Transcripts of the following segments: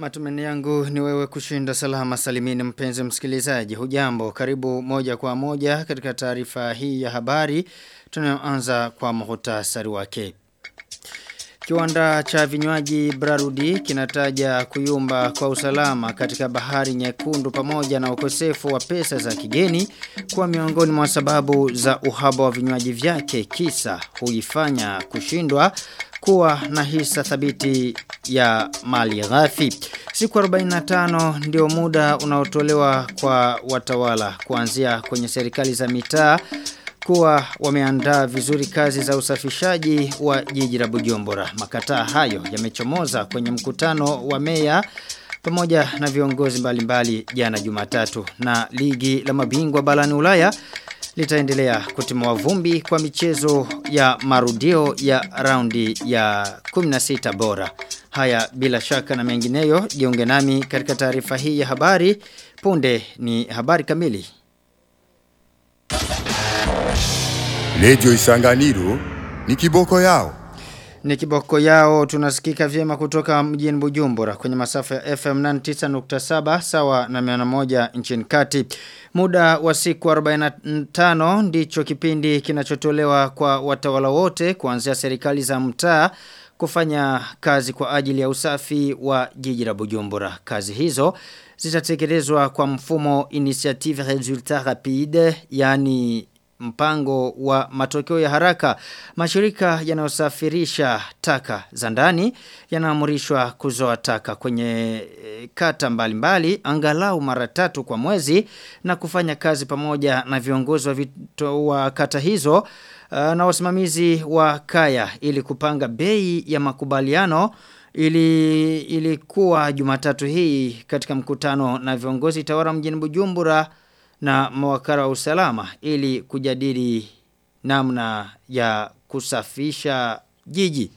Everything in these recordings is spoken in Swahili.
Matumani yangu ni wewe kushinda salama salimini mpenzi msikilizaji. Hujambo, karibu moja kwa moja katika taarifa hii ya habari. Tunayoanza kwa muhtasari wake. Kiwanda cha vinywaji Brarudi kinataja kuyumba kwa usalama katika bahari nyekundu pamoja na ukosefu wa pesa za kigeni kwa miongoni mwa sababu za uhaba wa vinywaji vyake kisa huifanya kushindwa kuwa na hisa thabiti ya mali ghafi. Siku 45 ndio muda unaotolewa kwa watawala kuanzia kwenye serikali za mitaa kuwa wameandaa vizuri kazi za usafishaji wa jiji la Bujumbura. Makataa hayo yamechomoza kwenye mkutano wa meya pamoja na viongozi mbalimbali jana Jumatatu na ligi la mabingwa barani Ulaya litaendelea kutimua vumbi kwa michezo ya marudio ya raundi ya 16 bora. Haya bila shaka na mengineyo jiunge nami katika taarifa hii ya habari punde ni habari kamili. Lejo Isanganiro ni kiboko yao. Ni kiboko yao tunasikika vyema kutoka mjini Bujumbura kwenye masafa ya FM 99.7 sawa na 101 nchini kati. Muda wa siku 45 ndicho kipindi kinachotolewa kwa watawala wote kuanzia serikali za mtaa kufanya kazi kwa ajili ya usafi wa jiji la Bujumbura. Kazi hizo zitatekelezwa kwa mfumo initiative resultat rapide yani mpango wa matokeo ya haraka mashirika yanayosafirisha taka za ndani yanaamrishwa kuzoa taka kwenye e, kata mbalimbali mbali, angalau mara tatu kwa mwezi na kufanya kazi pamoja na viongozi wa, vito, wa kata hizo uh, na wasimamizi wa kaya ili kupanga bei ya makubaliano ili ilikuwa Jumatatu hii katika mkutano na viongozi tawara mjini Bujumbura na mawakala wa usalama ili kujadili namna ya kusafisha jiji.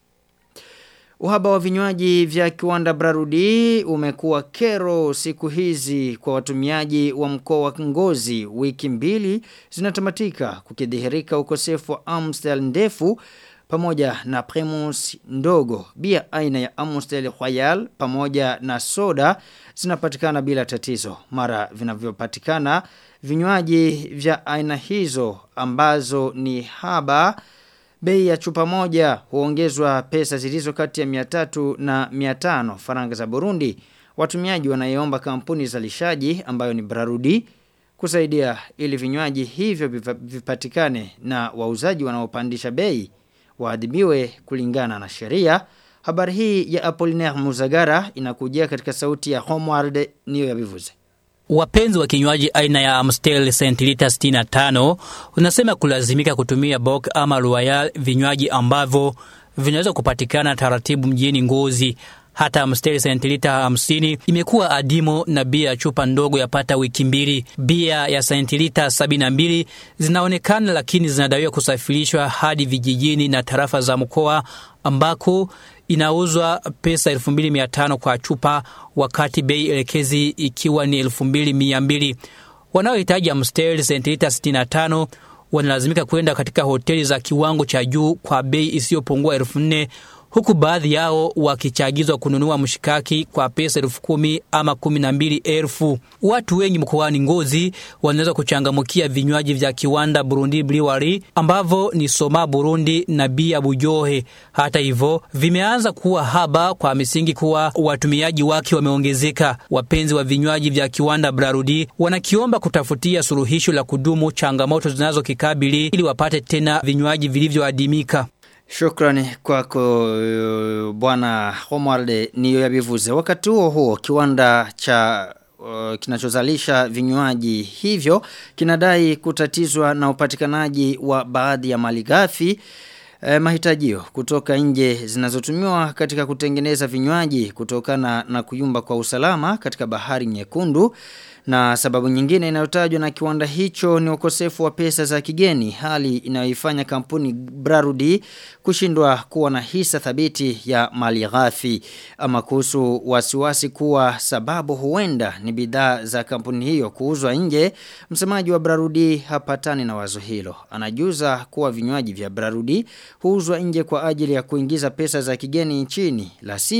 Uhaba wa vinywaji vya kiwanda Brarudi umekuwa kero siku hizi kwa watumiaji wa mkoa wa Ngozi wiki mbili zinatamatika kukidhihirika ukosefu wa Amstel ndefu pamoja na Primus ndogo bia aina ya Amstel Royal pamoja na soda zinapatikana bila tatizo mara vinavyopatikana vinywaji vya aina hizo ambazo ni haba bei ya chupa moja huongezwa pesa zilizo kati ya 300 na 500 faranga za Burundi watumiaji wanaiomba kampuni zalishaji ambayo ni Brarudi kusaidia ili vinywaji hivyo vipatikane na wauzaji wanaopandisha bei waadhibiwe kulingana na sheria. Habari hii ya Apollinaire Muzagara inakujia katika sauti ya Homeward niyo ya bivuze. Wapenzi wa kinywaji aina ya Amstel sentilita 65 unasema kulazimika kutumia Bock ama Royal vinywaji ambavyo vinaweza kupatikana taratibu mjini Ngozi hata Amstel sentilita 50 imekuwa adimo na bia ya chupa ndogo yapata wiki mbili. Bia ya sentilita 72 zinaonekana lakini zinadaiwa kusafirishwa hadi vijijini na tarafa za mkoa ambako inauzwa pesa 2500 kwa chupa wakati bei elekezi ikiwa ni 2200. Wanaohitaji Amstel sentilita 65 wanalazimika kwenda katika hoteli za kiwango cha juu kwa bei isiyopungua 4000 huku baadhi yao wakichagizwa kununua mshikaki kwa pesa elfu kumi ama kumi na mbili elfu. Watu wengi mkoani Ngozi wanaweza kuchangamukia vinywaji vya kiwanda Burundi Brewery ambavyo ni Soma Burundi na Bia Bujohe. Hata hivyo vimeanza kuwa haba kwa misingi kuwa watumiaji wake wameongezeka. Wapenzi wa vinywaji vya kiwanda Brarudi wanakiomba kutafutia suluhisho la kudumu changamoto zinazokikabili ili wapate tena vinywaji vilivyoadimika. Shukrani kwako uh, bwana Homarde niyo yabivuze. Wakati huo huo kiwanda cha uh, kinachozalisha vinywaji hivyo kinadai kutatizwa na upatikanaji wa baadhi ya malighafi eh, mahitajio kutoka nje zinazotumiwa katika kutengeneza vinywaji kutokana na kuyumba kwa usalama katika bahari nyekundu na sababu nyingine inayotajwa na kiwanda hicho ni ukosefu wa pesa za kigeni hali inayoifanya kampuni Brarudi kushindwa kuwa na hisa thabiti ya mali ghafi ama kuhusu wasiwasi kuwa sababu huenda ni bidhaa za kampuni hiyo kuuzwa nje msemaji wa Brarudi hapatani na wazo hilo anajuza kuwa vinywaji vya Brarudi huuzwa nje kwa ajili ya kuingiza pesa za kigeni nchini la sivyo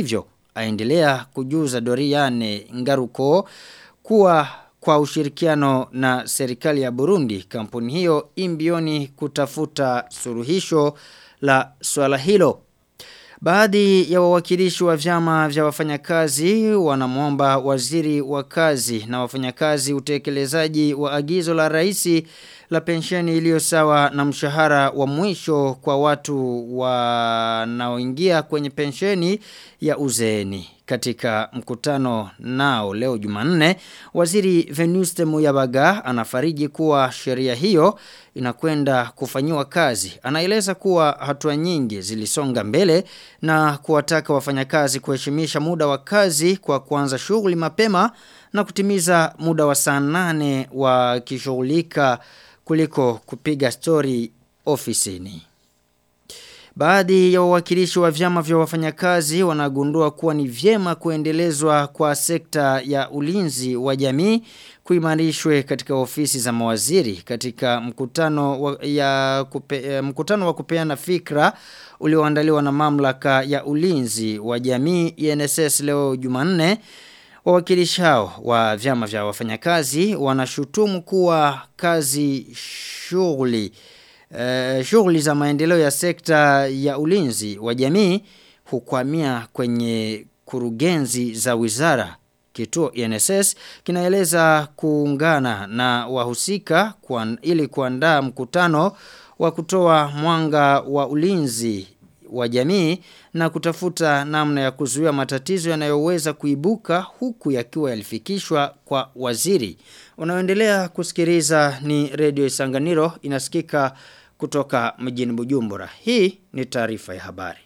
aendelea kujuza Doriane Ngaruko kuwa kwa ushirikiano na serikali ya Burundi kampuni hiyo imbioni kutafuta suluhisho la swala hilo. Baadhi ya wawakilishi wa vyama vya wafanyakazi wanamwomba waziri wa kazi na wafanyakazi utekelezaji wa agizo la raisi la pensheni iliyo sawa na mshahara wa mwisho kwa watu wanaoingia kwenye pensheni ya uzeeni. Katika mkutano nao leo Jumanne, waziri Venuste Muyabaga anafariji kuwa sheria hiyo inakwenda kufanyiwa kazi. Anaeleza kuwa hatua nyingi zilisonga mbele na kuwataka wafanyakazi kuheshimisha muda wa kazi kwa kuanza shughuli mapema na kutimiza muda wa saa nane wakishughulika kuliko kupiga stori ofisini. Baadhi ya wawakilishi wa vyama vya wafanyakazi wanagundua kuwa ni vyema kuendelezwa kwa sekta ya ulinzi wa jamii kuimarishwe katika ofisi za mawaziri katika mkutano wa, ya kupe, mkutano wa kupeana fikra ulioandaliwa na mamlaka ya ulinzi wa jamii INSS leo Jumanne Wawakilishi hao wa vyama vya wafanyakazi wanashutumu kuwa kazi shughuli uh, shughuli za maendeleo ya sekta ya ulinzi wa jamii hukwamia kwenye kurugenzi za wizara Kituo INSS kinaeleza kuungana na wahusika kwa, ili kuandaa mkutano wa kutoa mwanga wa ulinzi wa jamii na kutafuta namna ya kuzuia matatizo yanayoweza kuibuka huku yakiwa yalifikishwa kwa waziri. Unaoendelea kusikiliza ni Radio Isanganiro inasikika kutoka mjini Bujumbura. Hii ni taarifa ya habari.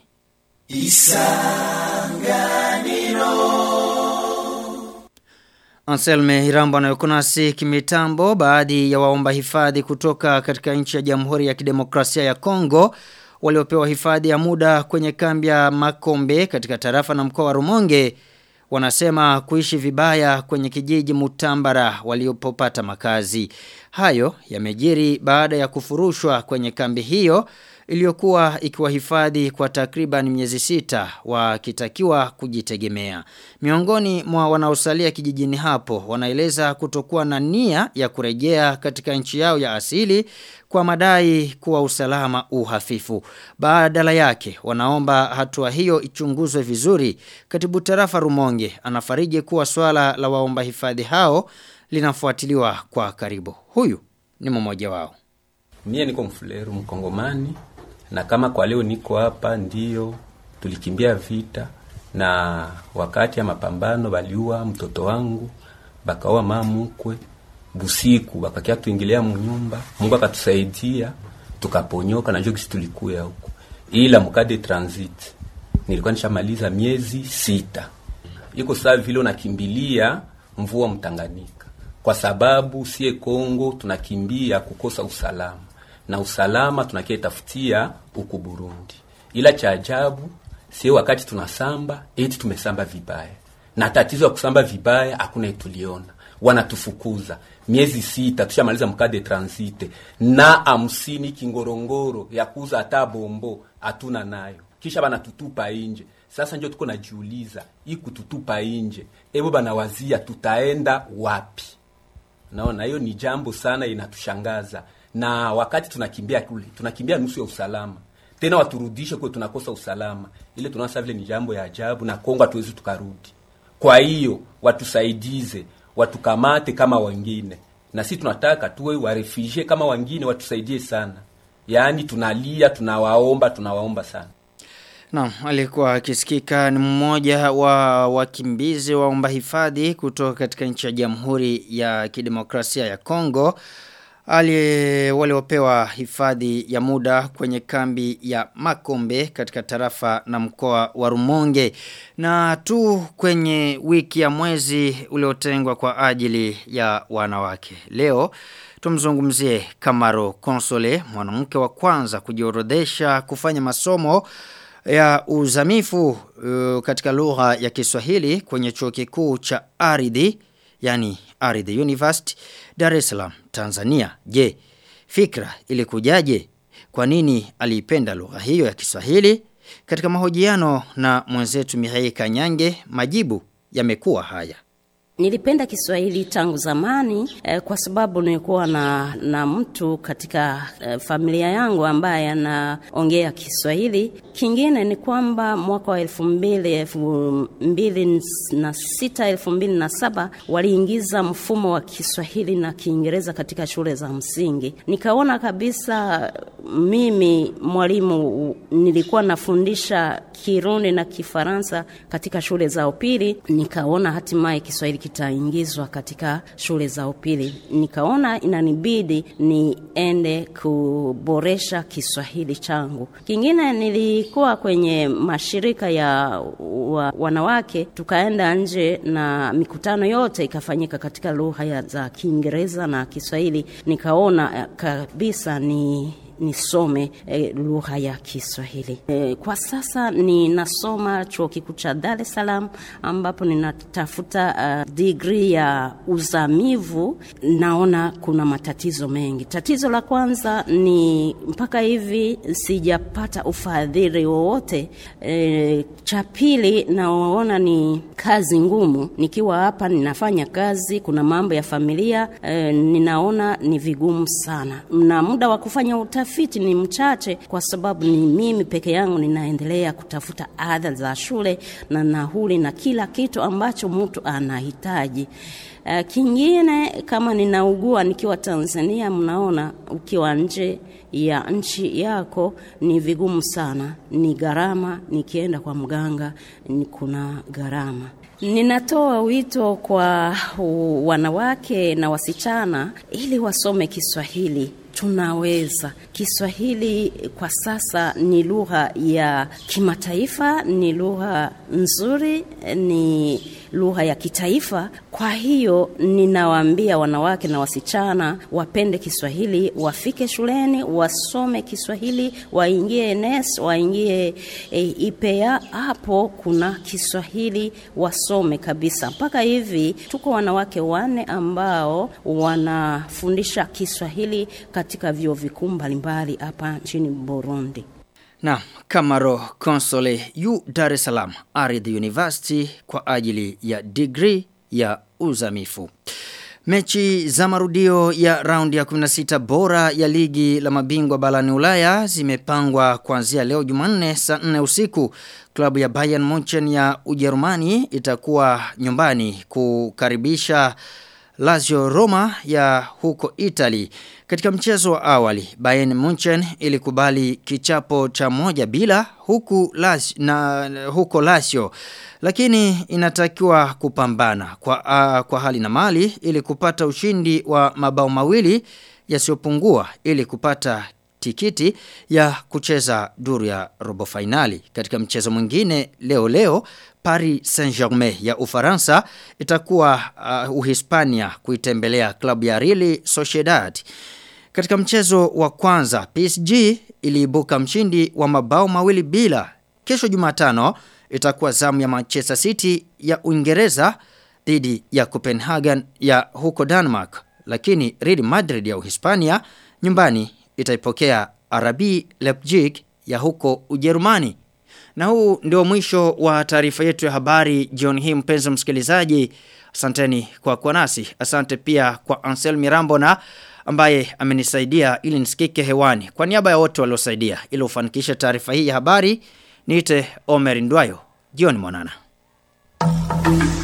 Isanganiro Anselme Hirambo anayokunasi kimitambo baadhi ya waomba hifadhi kutoka katika nchi ya Jamhuri ya Kidemokrasia ya Kongo waliopewa hifadhi ya muda kwenye kambi ya Makombe katika tarafa na mkoa wa Rumonge wanasema kuishi vibaya kwenye kijiji Mutambara waliopopata makazi. Hayo yamejiri baada ya kufurushwa kwenye kambi hiyo iliyokuwa ikiwahifadhi kwa takriban miezi sita wakitakiwa kujitegemea. Miongoni mwa wanaosalia kijijini hapo wanaeleza kutokuwa na nia ya kurejea katika nchi yao ya asili kwa madai kuwa usalama uhafifu. Badala yake wanaomba hatua hiyo ichunguzwe vizuri. Katibu tarafa Rumonge anafariji kuwa swala la waomba hifadhi hao linafuatiliwa kwa karibu. Huyu ni mmoja wao. Mie niko mfuleru mkongomani na kama kwa leo niko hapa ndio tulikimbia vita na wakati ya mapambano baliua mtoto wangu bakaua mamukwe busiku bakakia tuingilia munyumba Mungu akatusaidia tukaponyoka na njoo tulikuya huko ila mkade transit nilikuwa nishamaliza miezi sita iko saa vile unakimbilia mvua mtanganyika kwa sababu sie Kongo tunakimbia kukosa usalama na usalama tunakietafutia huku Burundi. Ila cha ajabu sie wakati tunasamba eti tumesamba vibaya, na tatizo ya kusamba vibaya hakuna tuliona, wanatufukuza miezi sita, tushamaliza mkade transite na hamsini kingorongoro ya kuuza hata bombo hatuna nayo, kisha banatutupa inje. Sasa ndio tuko najiuliza, hii kututupa inje, ebo banawazia tutaenda wapi? Naona hiyo ni jambo sana inatushangaza na wakati tunakimbia kule tunakimbia nusu ya usalama tena waturudishe kwa tunakosa usalama ile tunaona vile ni jambo ya ajabu na Kongo hatuwezi tukarudi kwa hiyo watusaidize watukamate kama wengine na sisi tunataka tuwe warefugee kama wengine watusaidie sana yaani tunalia tunawaomba tunawaomba sana Naam, alikuwa akisikika ni mmoja wa wakimbizi waomba hifadhi kutoka katika nchi ya Jamhuri ya Kidemokrasia ya Kongo ali waliopewa hifadhi ya muda kwenye kambi ya Makombe katika tarafa na mkoa wa Rumonge na tu kwenye wiki ya mwezi uliotengwa kwa ajili ya wanawake. Leo tumzungumzie Kamaro Konsole mwanamke wa kwanza kujiorodhesha kufanya masomo ya uzamifu uh, katika lugha ya Kiswahili kwenye chuo kikuu cha Ardhi yani Ardhi University Dar es Salaam Tanzania. Je, fikra ilikujaje? Kwa nini aliipenda lugha hiyo ya Kiswahili? Katika mahojiano na mwenzetu Mihai Kanyange, majibu yamekuwa haya. Nilipenda Kiswahili tangu zamani eh, kwa sababu nilikuwa na, na mtu katika eh, familia yangu ambaye anaongea Kiswahili. Kingine ni kwamba mwaka wa elfu mbili elfu mbili na sita elfu mbili na saba waliingiza mfumo wa Kiswahili na Kiingereza katika shule za msingi. Nikaona kabisa mimi mwalimu nilikuwa nafundisha Kirundi na Kifaransa katika shule za upili, nikaona hatimaye Kiswahili kitaingizwa katika shule za upili. Nikaona inanibidi niende kuboresha Kiswahili changu. Kingine nilikuwa kwenye mashirika ya wa, wanawake, tukaenda nje na mikutano yote ikafanyika katika lugha za Kiingereza na Kiswahili. Nikaona kabisa ni nisome e, lugha ya Kiswahili. E, kwa sasa ninasoma chuo kikuu cha Dar es Salaam ambapo ninatafuta uh, degree ya uzamivu. Naona kuna matatizo mengi. Tatizo la kwanza ni mpaka hivi sijapata ufadhili wowote. E, cha pili naona ni kazi ngumu. Nikiwa hapa ninafanya kazi, kuna mambo ya familia e, ninaona ni vigumu sana, na muda wa kufanya utafiti ni mchache, kwa sababu ni mimi peke yangu ninaendelea kutafuta ada za shule na nauli na kila kitu ambacho mtu anahitaji. Uh, kingine kama ninaugua nikiwa Tanzania, mnaona ukiwa nje ya nchi yako ni vigumu sana, ni gharama. Nikienda kwa mganga ni kuna gharama. Ninatoa wito kwa wanawake na wasichana ili wasome Kiswahili. Tunaweza. Kiswahili kwa sasa ni lugha ya kimataifa, ni lugha nzuri, ni lugha ya kitaifa. Kwa hiyo ninawaambia wanawake na wasichana wapende Kiswahili, wafike shuleni, wasome Kiswahili, waingie NES, waingie e, IPEA. Hapo kuna Kiswahili, wasome kabisa. Mpaka hivi tuko wanawake wanne ambao wanafundisha Kiswahili katika vyuo vikuu mbalimbali hapa nchini Burundi. Na Kamaro Console yu Dar es Salaam Aridhi University kwa ajili ya degree ya uzamifu. Mechi za marudio ya raundi ya 16 bora ya ligi la mabingwa barani Ulaya zimepangwa kuanzia leo Jumanne saa 4 usiku. Klabu ya Bayern Munchen ya Ujerumani itakuwa nyumbani kukaribisha Lazio Roma ya huko Italy. Katika mchezo wa awali, Bayern Munchen ilikubali kichapo cha moja bila huku Lazio, na huko Lazio. Lakini inatakiwa kupambana kwa, uh, kwa hali na mali ili kupata ushindi wa mabao mawili yasiyopungua ili kupata tikiti ya kucheza duru ya robo finali. Katika mchezo mwingine leo leo Paris Saint-Germain ya Ufaransa itakuwa uh, Uhispania kuitembelea klabu ya Real Sociedad. Katika mchezo wa kwanza PSG iliibuka mshindi wa mabao mawili bila. Kesho Jumatano itakuwa zamu ya Manchester City ya Uingereza dhidi ya Copenhagen ya huko Denmark. Lakini Real Madrid ya Uhispania nyumbani itaipokea RB Leipzig ya huko Ujerumani. Na huu ndio mwisho wa taarifa yetu ya habari jioni hii mpenzi msikilizaji. Asanteni kwa kuwa nasi. Asante pia kwa Ansel Mirambo na ambaye amenisaidia ili nisikike hewani. Kwa niaba ya wote waliosaidia ili ufanikishe taarifa hii ya habari, niite Omer Ndwayo. Jioni mwanana.